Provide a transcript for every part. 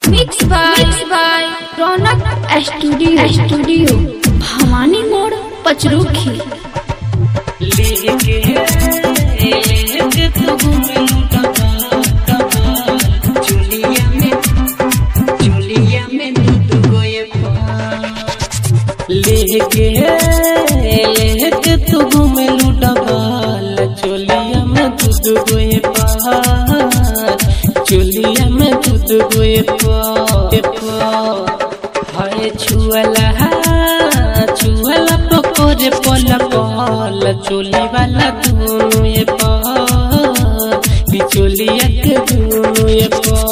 mix by mix by Raunak studio studio Bhawani Mor Pachrukhi लेके लेके तू घूमे लूटा चुलिया में चुलिया में दूध गोए लेके लेके तू घूमे लूटा चुलिया में दूध गोए चुलिया में दूध गोए हाय छुअला छुअला पकोरे पल पल चोली वाला दोनों ये बिचोलिया के दोनों ये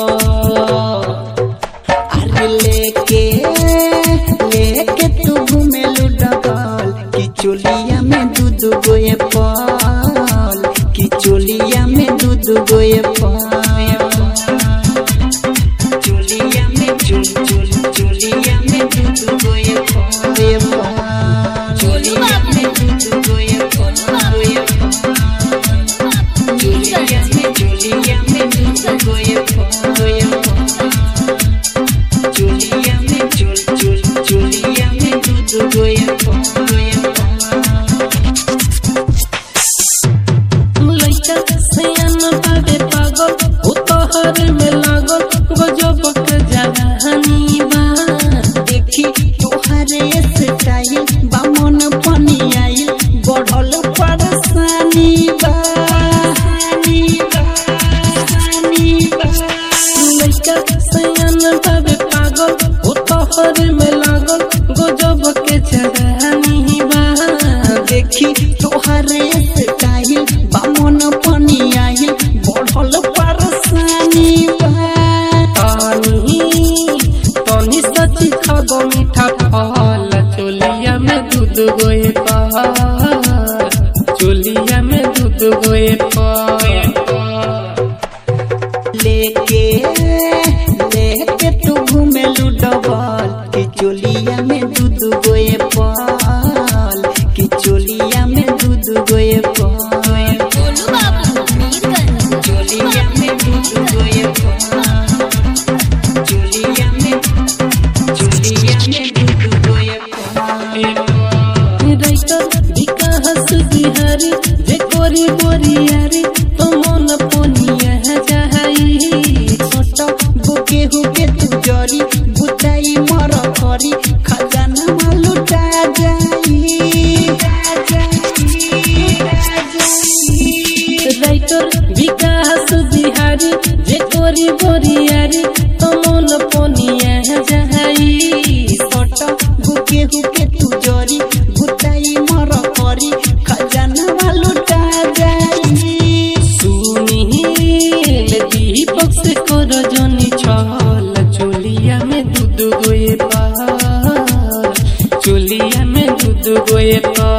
अरे लेके लेके तू घूमे डबल कि चोलिया में दूध गोए पल कि चोलिया में दूध गोए पल चोलिया में चुल चुल चोलिया में दूध गोए पल चोलिया में दूध गोए पल गोए चोलिया में चोलिया में दूध गोए पल गोए चोलिया में चुल चुल चोलिया में दूध गोए पल गोए लइका सयान बाबे पागल ओ तोहर में लागल गजब के जवानी बा देखी तोहरे स्टाइल बामन पानी आइल बढ़ल परेशानी बा लइका सयान बाबे पागल ओ तोहर में लागल गजब के जवानी बा देखी तोहरे स्टाइल बामन पानी आइल बढ़ल परेशानी बा तनी तनी सच खाबो मीठा फल चोलिया में दूध गोए पार चोलिया में दूध गोए पार लेके लेके तू घूमे डबल कि चोलिया में दूध गोए पाल कि चोलिया में दूध गोए पाल गोलू बाबू मीरगंज चोलिया में दूध गोए पाल चोलिया में चोलिया में दूध गोए पाल राइटर विकास बिहारी जे कोरी बोरियारी तो मन पोनिया जाई छोट बुके हुके तू जरी बुताई मर करी खजाना लुटा जाई राइटर विकास बिहारी जे कोरी बोरियारी तो मन पोनिया जाई छोट बुके हुके तू जरी बुताई मर करी खजाना लुटा जाई सुनील दीपक से कर जनी छल चोलिया में दूध गोए पार चोलिया में दूध गोए पार